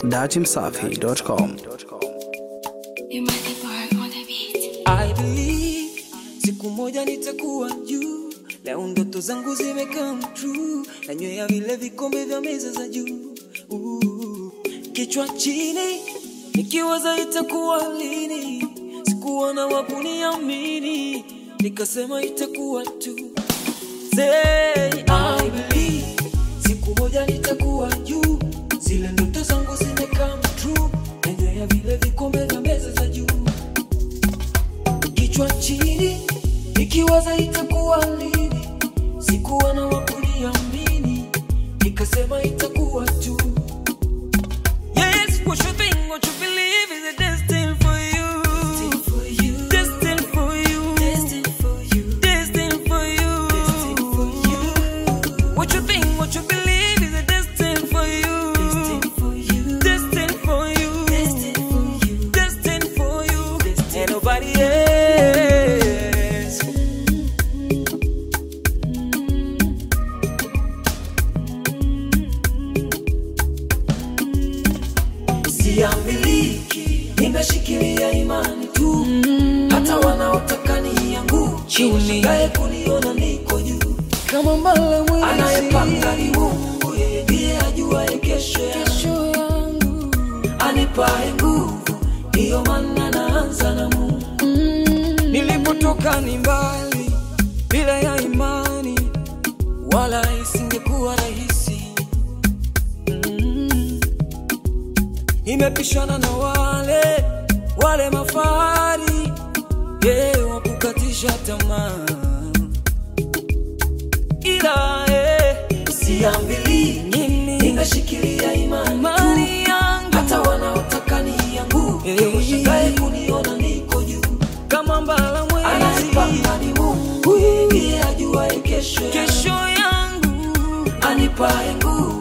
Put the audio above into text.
dachimsafi.com. You might be bored on the beat. I believe siku moja nitakuwa juu. Leo ndoto zangu zimecome true, nanywea vile vikombe vya meza za juu. Uh, Kichwa chini nikiwaza itakuwa lini, sikuwa na wakuniamini, nikasema itakuwa tu. Say I believe siku moja nitakuwa juu, zile ndoto zangu zimecome true, nanywea vile vikombe vya meza za juu kichwa chini nikiwaza itakuwa lini, sikuwa na wakuniamini, nikasema itakuwa tu. Yes, what you think, what you believe is a destined for you. Destined for you. Destined for you. What you think, what you believe is a destined for you. Destined for you. Destined for you. And nobody else. Siamiliki, nimeshikilia imani tu, hata wanaotaka nianguke washangae kuniona niko juu. kama mbala mwezi Anayepanga ni Mungu, yeye ndiye ajuaye kesho yangu. kesho yangu anipae nguvu, ndiyo maana naanza na Mungu. Nilipotoka ni mbali, bila ya imani, wala isingekuwa rahisi. Mm. Nimepishana na wale wale mafahari, yeah, wa kukatisha tamaa, ila eh, siambiliki, nimeshikilia imani, imani yangu hata wanaotaka nianguke Hey. washangae kuniona niko juu. kama mbala mwezi Anayepanga ni Mungu, yeye ndiye ajuaye kesho yangu. kesho yangu anipae nguvu,